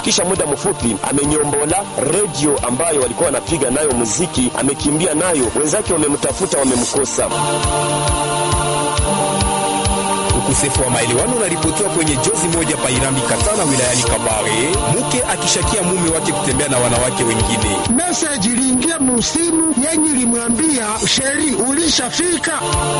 Kisha muda mfupi amenyombola redio ambayo walikuwa wanapiga nayo muziki, amekimbia nayo. Wenzake wamemtafuta, wamemkosa. Ukosefu wa maelewano unaripotiwa kwenye jozi moja pa Irambi Katana wilayani Kabare, mke akishakia mume wake kutembea na wanawake wengine. Meseji iliingia musimu yenye ilimwambia sheri ulishafika.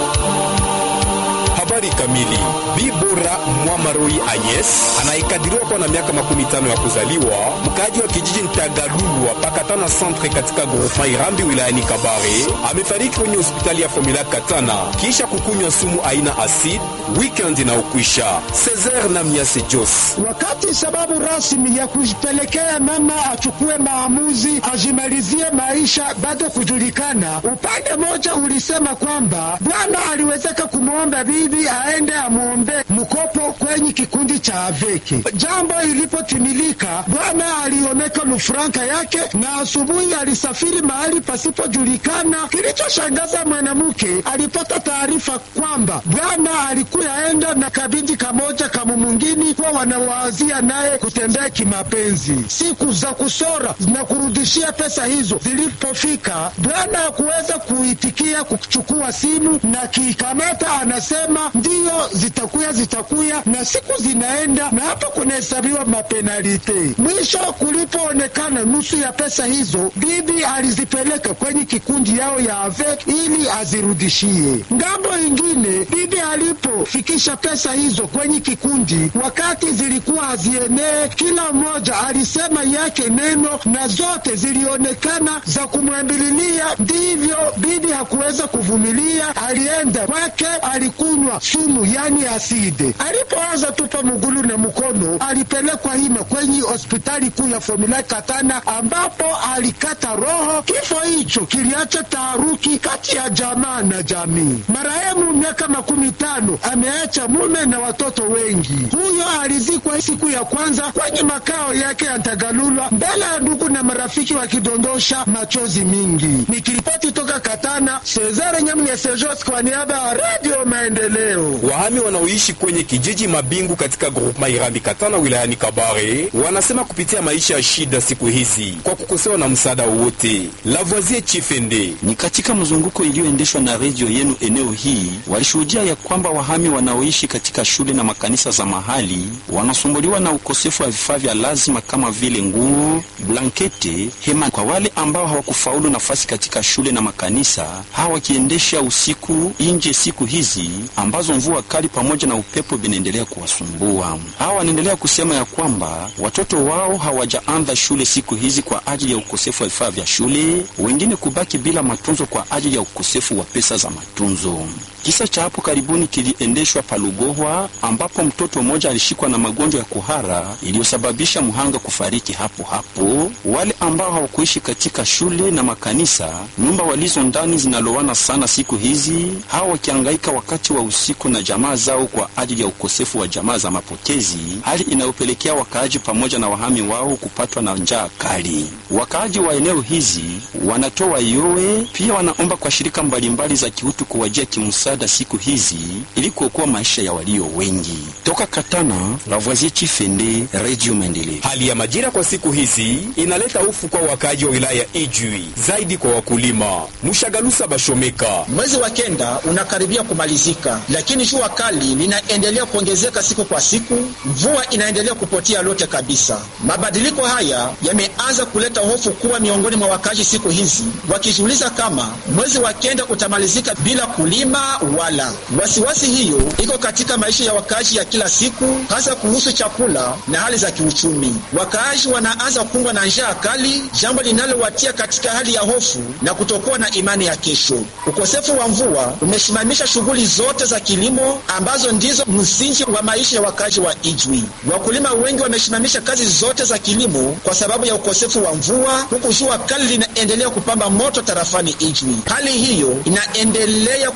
Habari kamili. Bibora Mwamaroi Agnes anayekadiriwa kuwa na miaka makumi tano ya kuzaliwa, mkaaji wa kijiji Ntagalulwa Pakatana Centre katika groupement Irambi wilayani Kabare, amefariki kwenye hospitali ya Formula Katana kisha kukunywa sumu aina acid weekend na ukwisha. Cesar na Miase Jos Wakati sababu rasmi ya kujipelekea mama achukue maamuzi ajimalizie maisha bado kujulikana. Upande mmoja ulisema kwamba bwana aliwezeka kumwomba bibi aende amwombe mkopo kwenye kikundi cha Aveki. Jambo ilipotimilika, bwana aliomeka lufranka yake na asubuhi alisafiri mahali pasipojulikana. Kilichoshangaza, mwanamke alipata taarifa kwamba bwana alikuwa enda na kabindi kamoja kamu mwingine kuwa wanawazia naye kutembea kimapenzi. Siku za kusora na kurudishia pesa hizo zilipofika, bwana hakuweza kuitikia kuchukua simu na kikamata, anasema ndiyo zitakuya zitakuya, na siku zinaenda na hapo kunahesabiwa mapenalite. Mwisho kulipoonekana nusu ya pesa hizo, bibi alizipeleka kwenye kikundi yao ya AVEC ili azirudishie. Ngambo ingine, bibi alipofikisha pesa hizo kwenye kikundi, wakati zilikuwa hazienee, kila mmoja alisema yake neno na zote zilionekana za kumwambililia. Ndivyo bibi hakuweza kuvumilia, alienda kwake, alikunywa sumu yani aside. Alipoanza tupa mugulu na mkono, alipelekwa hima kwenye hospitali kuu ya Formula Katana, ambapo alikata roho. Kifo hicho kiliacha taharuki kati ya jamaa na jamii. Marehemu miaka makumi tano ameacha mume na watoto wengi. Huyo alizikwa siku ya kwanza kwenye makao yake ya Ntagalulwa mbele ya ndugu na marafiki wakidondosha machozi mingi. Nikiripoti toka Katana, Cesare Nyamwesejos kwa niaba ya Radio Maendeleo. Wahami wanaoishi kwenye kijiji Mabingu katika groupement Irambi Katana wilayani Kabare wanasema kupitia maisha ya shida siku hizi kwa kukosewa na msaada wowote. Lavoisier Chifende Ni katika mzunguko iliyoendeshwa na redio yenu eneo hii, walishuhudia ya kwamba wahami wanaoishi katika shule na makanisa za mahali wanasumbuliwa na ukosefu wa vifaa vya lazima kama vile nguo, blankete, hema. Kwa wale ambao hawakufaulu nafasi katika shule na makanisa, hawa wakiendesha usiku nje siku hizi ambazo mvua kali pamoja na upepo vinaendelea kuwasumbua. Hawa wanaendelea kusema ya kwamba watoto wao hawajaanza shule siku hizi kwa ajili ya ukosefu wa vifaa vya shule, wengine kubaki bila matunzo kwa ajili ya ukosefu wa pesa za matunzo. Kisa cha hapo karibuni kiliendeshwa Palugohwa ambapo mtoto mmoja alishikwa na magonjwa ya kuhara iliyosababisha mhanga kufariki hapo hapo. Wale ambao hawakuishi katika shule na makanisa, nyumba walizo ndani zinalowana sana siku hizi, hawa wakihangaika wakati wa usiku na jamaa zao kwa ajili ya ukosefu wa jamaa za mapokezi, hali inayopelekea wakaaji pamoja na wahami wao kupatwa na njaa kali. Wakaaji wa eneo hizi wanatoa yowe, pia wanaomba kwa shirika mbalimbali za kiutu kuwajia kimsaada siku hizi ili kuokoa maisha ya walio wengi. Toka Katana, Lavoisier Chifende, Radio Maendeleo. Hali ya majira kwa siku hizi inaleta hofu kwa wakaaji wa wilaya ya Ijwi, zaidi kwa wakulima. Mushagalusa Bashomeka Mwezi wa kenda unakaribia kumalizika, lakini jua kali linaendelea kuongezeka siku kwa siku. Mvua inaendelea kupotea lote kabisa. Mabadiliko haya yameanza kuleta hofu kuwa miongoni mwa wakazi siku hizi, wakijiuliza kama mwezi wa kenda utamalizika bila kulima wala. Wasiwasi hiyo iko katika maisha ya wakazi ya kila siku, hasa kuhusu chakula na hali za kiuchumi. Wakaaji wanaanza kumbwa na njaa kali, jambo linalowatia katika hali ya hofu na kutokuwa na imani ya kesho. Ukosefu wa mvua umesimamisha shughuli zote za kilimo ambazo ndizo msingi wa maisha ya wakazi wa Ijwi. Wakulima wengi wamesimamisha kazi zote za kilimo kwa sababu ya ukosefu wa mvua, huku jua kali linaendelea kupamba moto tarafani Ijwi. Hali hiyo inaendelea kutosha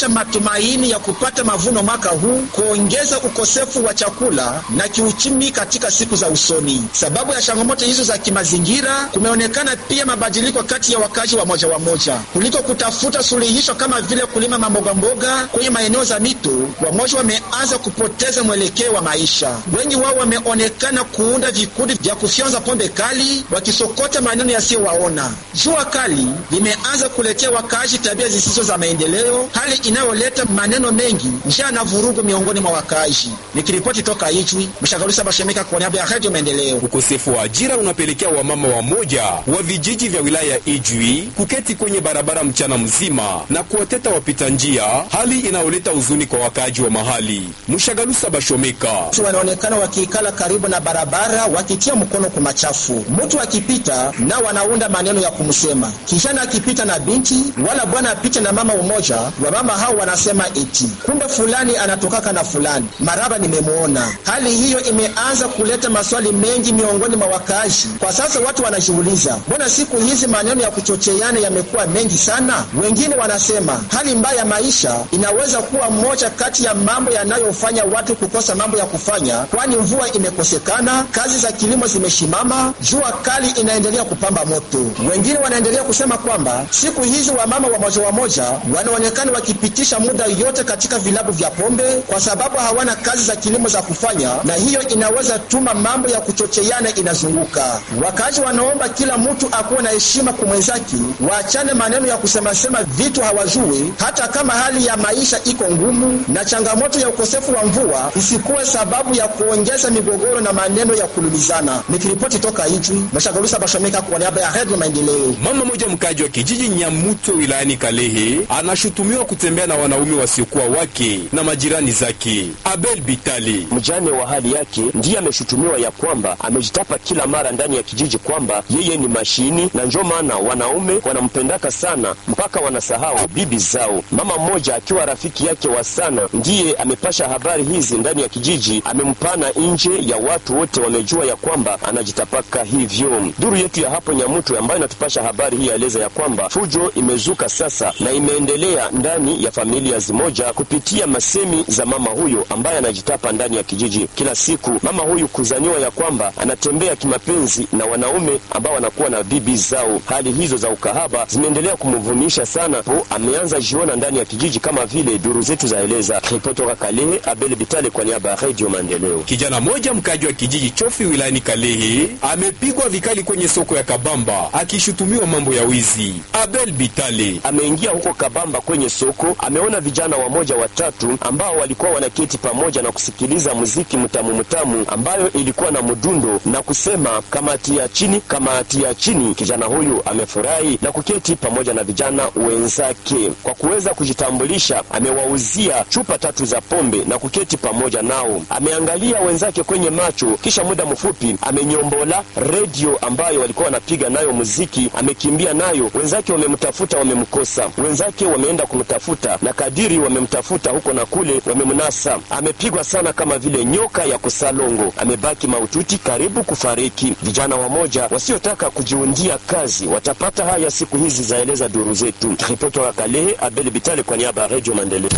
kuacha matumaini ya kupata mavuno mwaka huu, kuongeza ukosefu wa chakula na kiuchumi katika siku za usoni. Sababu ya changamoto hizo za kimazingira, kumeonekana pia mabadiliko kati ya wakazi wa moja wa moja kuliko kutafuta suluhisho kama vile kulima mambogamboga kwenye maeneo za mito. Wamoja wameanza kupoteza mwelekeo wa maisha. Wengi wao wameonekana kuunda vikundi vya kufyonza pombe kali, wakisokota maneno yasiyowaona. Jua kali limeanza kuletea wakaaji tabia zisizo za maendeleo, hali inayoleta maneno mengi, njaa na vurugu miongoni mwa wakaaji. Nikiripoti toka Ijwi, Mshagalusa Bashemeka kwa niaba ya Radio Maendeleo. Ukosefu wa ajira unapelekea wamama wa moja wa vijiji vya wilaya ya Ijwi kuketi kwenye barabara mchana mzima na kuwateta wapita njia, hali inayoleta huzuni kwa wakaaji wa mahali. Mshagalusa Bashomeka wanaonekana wakiikala karibu na barabara wakitia mkono kwa machafu. Mtu akipita na wanaunda maneno ya kumsema, kijana akipita na binti wala bwana apite na mama umoja wa mama hao wanasema eti kumbe fulani anatokaka na fulani maraba nimemwona. Hali hiyo imeanza kuleta maswali mengi miongoni mwa wakaaji. Kwa sasa watu wanajiuliza, mbona siku hizi maneno ya kuchocheana yamekuwa mengi sana? Wengine wanasema hali mbaya ya maisha inaweza kuwa moja kati ya mambo yanayofanya watu kukosa mambo ya kufanya, kwani mvua imekosekana, kazi za kilimo zimeshimama, jua kali inaendelea kupamba moto. Wengine wanaendelea kusema kwamba siku hizi wamama wamoja wamoja wanaonekana wakipitisha muda yote katika vilabu vya pombe kwa sababu hawana kazi za kilimo za kufanya, na hiyo inaweza tuma mambo ya kuchocheana inazunguka. Wakazi wanaomba kila mtu akuwe na heshima kwa mwenzake, waachane maneno ya kusemasema vitu hawajui, hata kama hali ya maisha iko ngumu na changamoto ya ukosefu wa mvua isikuwe sababu ya kuongeza migogoro na maneno ya kulumizana. Nikiripoti toka Ijwi, Mashagalusa Bashomeka kwa niaba ya Radio Maendeleo. Mama mmoja mkaji wa kijiji Nyamuto wilayani Kalehe anashutumiwa kutembea na wanaume wasiokuwa wake na majirani zake. Abel Bitali, mjane wa hali yake, ndiye ameshutumiwa ya kwamba amejitapa kila mara ndani ya kijiji kwamba yeye ni mashini, na njo maana wanaume wanampendaka sana mpaka wanasahau bibi zao. Mama mmoja akiwa rafiki yake wa sana ndiye amepasha habari hizi ndani ya kijiji, amempana nje ya watu wote wamejua ya kwamba anajitapaka hivyo. Duru yetu ya hapo Nyamutu ambayo inatupasha habari hii yaeleza ya kwamba fujo imezuka sasa na imeendelea ndani ya familia zimoja kupitia masemi za mama huyo ambaye anajitapa ndani ya kijiji kila siku. Mama huyu kuzaniwa ya kwamba anatembea kimapenzi na wanaume ambao wanakuwa na bibi zao. Hali hizo za ukahaba zimeendelea kumvunisha sana, po ameanza jiona ndani ya kijiji kama vile duru zetu zaeleza. Ripoti toka Kalehe, Abel Bitale kwa niaba ya Radio Maendeleo. kijana mmoja mkaji wa kijiji Chofi wilayani Kalehe amepigwa vikali kwenye soko ya Kabamba akishutumiwa mambo ya wizi. Abel Bitale ameingia huko Kabamba kwenye soko, ameona vijana wamoja watatu ambao walikuwa wanaketi pamoja na kusikiliza muziki mtamu mtamu ambayo ilikuwa na mdundo na kusema kamati ya chini, kamati ya chini. Kijana huyu amefurahi na kuketi pamoja na vijana wenzake. Kwa kuweza kujitambulisha, amewauzia chupa tatu za pombe na kuketi pamoja nao. Ameangalia wenzake kwenye macho, kisha muda mfupi amenyombola redio ambayo walikuwa wanapiga nayo muziki, amekimbia nayo. Wenzake wamemtafuta, wamemkosa. Wenzake wameenda kumtafuta, na kadiri wamemtafuta huko na kule, wamemnasa. Amepigwa sana kama vile nyoka ya kusalongo, amebaki maututi, karibu kufariki. Vijana wamoja wasiotaka kujiundia kazi watapata haya siku hizi, zaeleza duru zetu. Ripoti wa Kalehe, Abel Bitale kwa niaba ya Radio Maendeleo.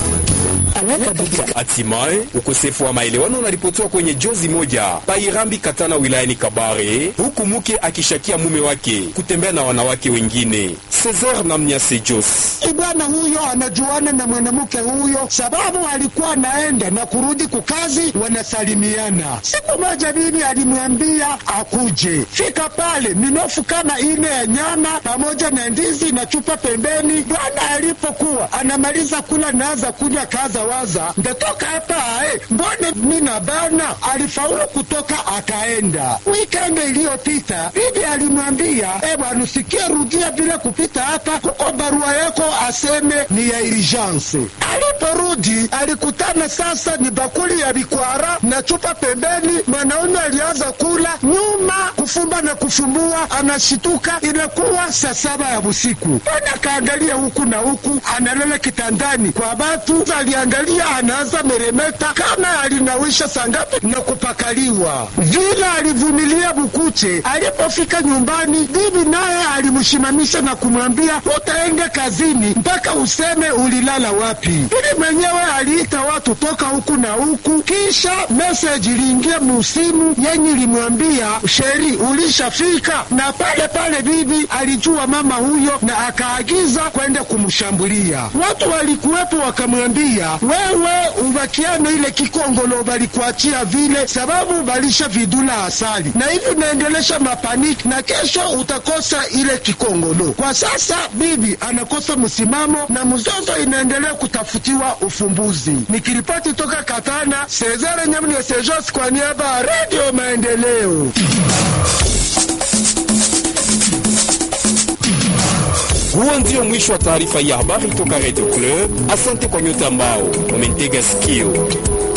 Hatimaye ukosefu wa maelewano unaripotiwa kwenye jozi moja Pairambi Katana wilayani Kabare, huku mke akishakia mume wake kutembea na wanawake wengine. Cesar na Mnyase Jos Bwana huyo anajuana na mwanamke huyo, sababu alikuwa anaenda na kurudi kukazi, wanasalimiana. Siku moja bibi alimwambia akuje, fika pale minofu kama ine ya nyama pamoja na ndizi na chupa pembeni. Bwana alipokuwa anamaliza kula, naanza kunywa, kaza waza, ndatoka hapa ae, mbone mina bana. Alifaulu kutoka akaenda. Wikendi iliyopita bibi alimwambia, e bwana, usikie rudia bila kupita hapa, kuko barua yako aseme ni ya urgence. Aliporudi alikutana sasa ni bakuli ya bikwara na chupa pembeni. Mwanaume alianza kula nyuma, kufumba na kufumbua, anashituka. Inakuwa saa saba ya usiku. Bwana akaangalia huku na huku, analala kitandani kwa batu, aliangalia anaangalia anaanza meremeta kama alinawisha sangapi na kupakaliwa vile. Alivumilia bukuche. Alipofika nyumbani, bibi naye alimshimamisha na kumwambia utaenda kazini mpaka useme ulilala wapi. Bibi mwenyewe aliita watu toka huku na huku, kisha meseji iliingia musimu yenye ilimwambia sheri, ulishafika. Na pale pale bibi alijua mama huyo na akaagiza kwenda kumshambulia. Watu walikuwepo wakamwambia, wewe ubakiano ile kikongolo balikuachia vile sababu balisha vidula asali na hivi unaendelesha mapaniki na kesho utakosa ile kikongolo. Kwa sasa bibi anakosa msimamo na mzozo inaendelea kutafutiwa ufumbuzi. Nikiripoti toka Katana, Cesare Nyamne Sejos kwa niaba ya Radio Maendeleo. Huo ndio mwisho wa taarifa ya habari toka Radio Club. Asante kwa nyote ambao wamentega sikio.